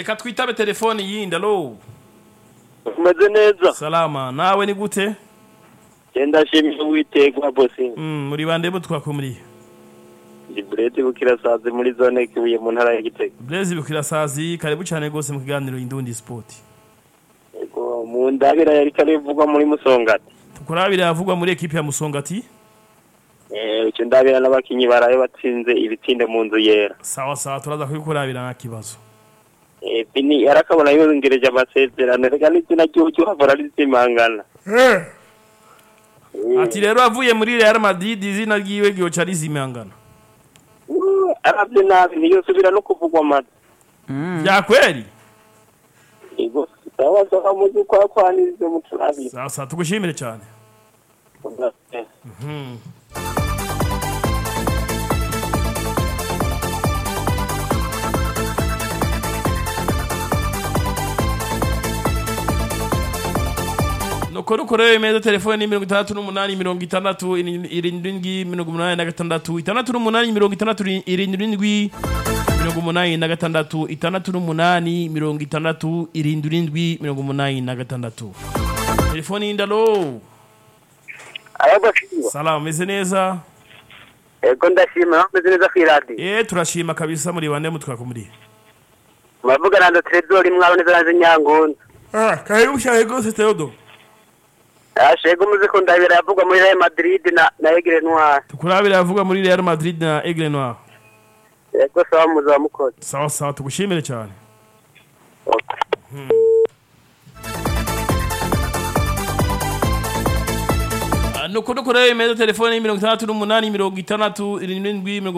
reka twitabe telefoni yindi alo umeze neza salama nawe ni gute genda shimira uwiteka bosi Mm, muri bande bo twakumuriye ndi bureti bukirasazi muri zone kibuye mu ntara ya gitega blaise bukirasazi karibu cyane rwose mu kiganiro indundi sport Yego, mu ndabira yari karivugwa muri musongati tukurabire havugwa muri ekipe ya musongati eh icyo ndabira n'abakinyi baraye batsinze ibitinde mu nzu yera sawa sawa turaza kubikurabira nta kibazo eh bini yarakabona yongereje amasezerano reka n'izina ry'ucyo havura rizimangana ati rero avuye muri real madrid izina ryiwe ryoca rizimangana Uh, aravye nabi ntiyosubira no kuvugwa amata bya kweli yego sawa sawa muzi kwa kwanirize mu turabira sawa sawa tugushimire cyane nuko rukorewe imeza telefoni mirongo itandatu n'umunani mirongo itandatu irindwi mirongo umunani na gatandatu itandatu n'umunani mirongo itandatu irindwi mirongo umunani na gatandatu itandatu n'umunani mirongo itandatu irindwi mirongo umunani na gatandatu telefoni y'indalo ayagashimwa salamu meze neza ego ndashima meze neza kw'iradiyo eh turashima kabisa muri bande mutwakumuriye muravuga na Trezor mwabo neza naje nyangonda ah karibu cyane rwose Theodo ashego muzi ko ndabira yavugwa muri Real Madrid na na Aigle Noir tukurabira yavuga muri Real Madrid na Aigle Noir ego sawa muzi wa mukozi sawa sawa tugushimire cyane nuko dukorewe imeza telefone mirongo itandatu n'umunani mirongo itandatu irindwi mirongo